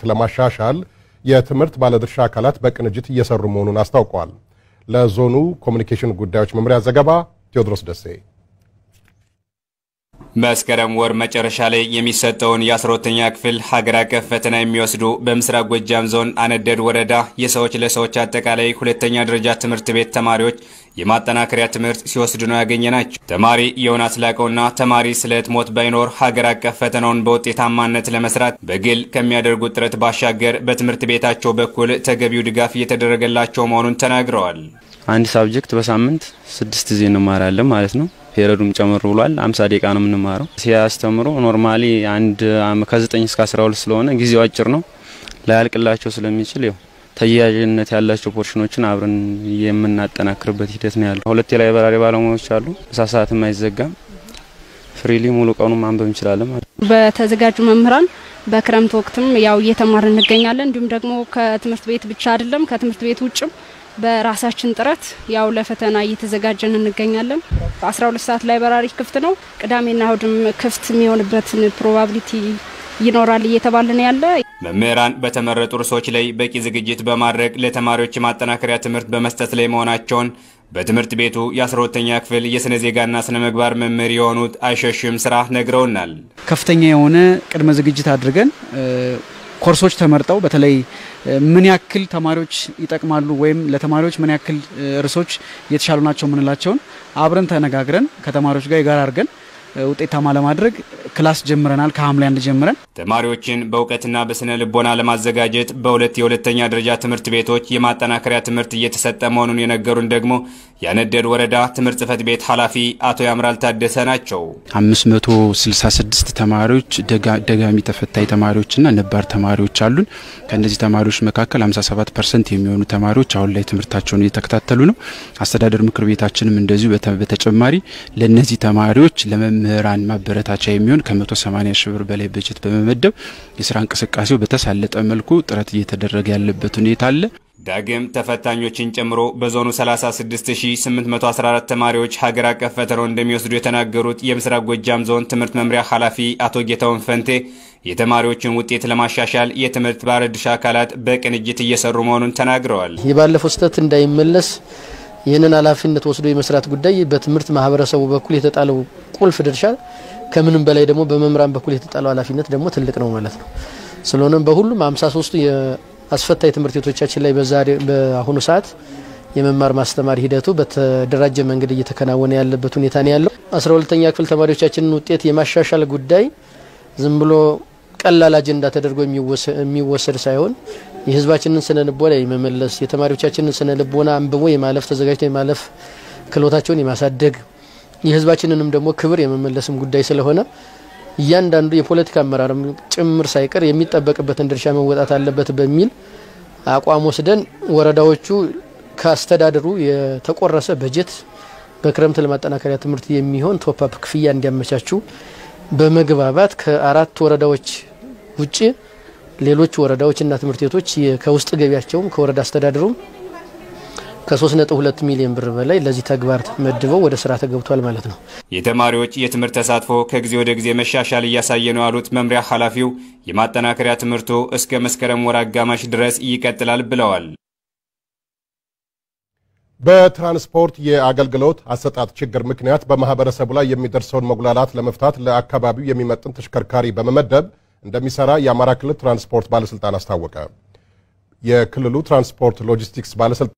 ለማሻሻል የትምህርት ባለድርሻ አካላት በቅንጅት እየሰሩ መሆኑን አስታውቀዋል። ለዞኑ ኮሚኒኬሽን ጉዳዮች መምሪያ ዘገባ ቴዎድሮስ ደሴ መስከረም ወር መጨረሻ ላይ የሚሰጠውን የአስራሁለተኛ ክፍል ሀገር አቀፍ ፈተና የሚወስዱ በምስራቅ ጎጃም ዞን አነደድ ወረዳ የሰዎች ለሰዎች አጠቃላይ ሁለተኛ ደረጃ ትምህርት ቤት ተማሪዎች የማጠናከሪያ ትምህርት ሲወስዱ ነው ያገኘ ናቸው። ተማሪ የሆናት ላቀውና ተማሪ ስለት ሞት ባይኖር ሀገር አቀፍ ፈተናውን በውጤታማነት ለመስራት በግል ከሚያደርጉት ጥረት ባሻገር በትምህርት ቤታቸው በኩል ተገቢው ድጋፍ እየተደረገላቸው መሆኑን ተናግረዋል። አንድ ሳብጀክት በሳምንት ስድስት ጊዜ እንማራለን ማለት ነው። ፔሪዱም ጨምር ብሏል። አምሳ ደቂቃ ነው የምንማረው። ሲያስተምሩ ኖርማሊ አንድ ከዘጠኝ እስከ አስራ ሁለት ስለሆነ ጊዜው አጭር ነው ላያልቅላቸው ስለሚችል ያው ተያያዥነት ያላቸው ፖርሽኖችን አብረን የምናጠናክርበት ሂደት ነው ያለው። ሁለት የላይብራሪ ባለሙያዎች አሉ። ምሳ ሰዓትም አይዘጋም። ፍሪሊ ሙሉ ቀኑ ማንበብ እንችላለን ማለት ነው። በተዘጋጁ መምህራን በክረምት ወቅትም ያው እየተማር እንገኛለን። እንዲሁም ደግሞ ከትምህርት ቤት ብቻ አይደለም ከትምህርት ቤት ውጭም በራሳችን ጥረት ያው ለፈተና እየተዘጋጀን እንገኛለን። 12 ሰዓት ላይብራሪ ክፍት ነው። ቅዳሜና እሁድም ክፍት የሚሆንበትን ፕሮባቢሊቲ ይኖራል እየተባለ ነው ያለ። መምህራን በተመረጡ ርዕሶች ላይ በቂ ዝግጅት በማድረግ ለተማሪዎች የማጠናከሪያ ትምህርት በመስጠት ላይ መሆናቸውን በትምህርት ቤቱ የ12ተኛ ክፍል የስነ ዜጋና ስነ ምግባር መምህር የሆኑት አይሸሽም ስራ ነግረውናል። ከፍተኛ የሆነ ቅድመ ዝግጅት አድርገን ኮርሶች ተመርጠው በተለይ ምን ያክል ተማሪዎች ይጠቅማሉ ወይም ለተማሪዎች ምን ያክል ርዕሶች የተሻሉ ናቸው የምንላቸውን አብረን ተነጋግረን ከተማሪዎች ጋር የጋራ አድርገን ውጤታማ ለማድረግ ክላስ ጀምረናል። ከሐምሌ አንድ ጀምረን ተማሪዎችን በእውቀትና በስነ ልቦና ለማዘጋጀት በሁለት የሁለተኛ ደረጃ ትምህርት ቤቶች የማጠናከሪያ ትምህርት እየተሰጠ መሆኑን የነገሩን ደግሞ ያነደድ ወረዳ ትምህርት ጽሕፈት ቤት ኃላፊ አቶ ያምራል ታደሰ ናቸው። 566 ተማሪዎች ደጋሚ ተፈታኝ ተማሪዎችና ነባር ተማሪዎች አሉን። ከእነዚህ ተማሪዎች መካከል 57 ፐርሰንት የሚሆኑ ተማሪዎች አሁን ላይ ትምህርታቸውን እየተከታተሉ ነው። አስተዳደር ምክር ቤታችንም እንደዚሁ በተጨማሪ ለእነዚህ ተማሪዎች ለመምህራን ማበረታቻ የሚሆን ከ180 ሺህ ብር በላይ በጀት በመመደብ የስራ እንቅስቃሴው በተሳለጠ መልኩ ጥረት እየተደረገ ያለበት ሁኔታ አለ። ዳግም ተፈታኞችን ጨምሮ በዞኑ 36814 ተማሪዎች ሀገር አቀፍ ፈተናውን እንደሚወስዱ የተናገሩት የምስራቅ ጎጃም ዞን ትምህርት መምሪያ ኃላፊ አቶ ጌታውን ፈንቴ የተማሪዎችን ውጤት ለማሻሻል የትምህርት ባለድርሻ አካላት በቅንጅት እየሰሩ መሆኑን ተናግረዋል። የባለፈው ስህተት እንዳይመለስ ይህንን ኃላፊነት ወስዶ የመስራት ጉዳይ በትምህርት ማህበረሰቡ በኩል የተጣለው ቁልፍ ድርሻ ከምንም በላይ ደግሞ በመምህራን በኩል የተጣለው ኃላፊነት ደግሞ ትልቅ ነው ማለት ነው። ስለሆነም በሁሉም 53ቱ የአስፈታኝ ትምህርት ቤቶቻችን ላይ በዛሬ በአሁኑ ሰዓት የመማር ማስተማር ሂደቱ በተደራጀ መንገድ እየተከናወነ ያለበት ሁኔታ ነው ያለው። 12ኛ ክፍል ተማሪዎቻችንን ውጤት የማሻሻል ጉዳይ ዝም ብሎ ቀላል አጀንዳ ተደርጎ የሚወሰድ ሳይሆን የሕዝባችንን ስነ ልቦና የመመለስ የተማሪዎቻችንን ስነ ልቦና አንብቦ የማለፍ ተዘጋጅቶ የማለፍ ክህሎታቸውን የማሳደግ የሕዝባችንንም ደግሞ ክብር የመመለስም ጉዳይ ስለሆነ እያንዳንዱ የፖለቲካ አመራርም ጭምር ሳይቀር የሚጠበቅበትን ድርሻ መወጣት አለበት በሚል አቋም ወስደን ወረዳዎቹ ከአስተዳደሩ የተቆረሰ በጀት በክረምት ለማጠናከሪያ ትምህርት የሚሆን ቶፕአፕ ክፍያ እንዲያመቻቹ በመግባባት ከአራት ወረዳዎች ውጭ ሌሎች ወረዳዎችና ትምህርት ቤቶች ከውስጥ ገቢያቸውም ከወረዳ አስተዳደሩም ከ3.2 ሚሊዮን ብር በላይ ለዚህ ተግባር መድበው ወደ ስራ ተገብቷል ማለት ነው። የተማሪዎች የትምህርት ተሳትፎ ከጊዜ ወደ ጊዜ መሻሻል እያሳየ ነው ያሉት መምሪያ ኃላፊው የማጠናከሪያ ትምህርቱ እስከ መስከረም ወር አጋማሽ ድረስ ይቀጥላል ብለዋል። በትራንስፖርት የአገልግሎት አሰጣጥ ችግር ምክንያት በማህበረሰቡ ላይ የሚደርሰውን መጉላላት ለመፍታት ለአካባቢው የሚመጥን ተሽከርካሪ በመመደብ እንደሚሰራ የአማራ ክልል ትራንስፖርት ባለስልጣን አስታወቀ። የክልሉ ትራንስፖርት ሎጂስቲክስ ባለስልጣን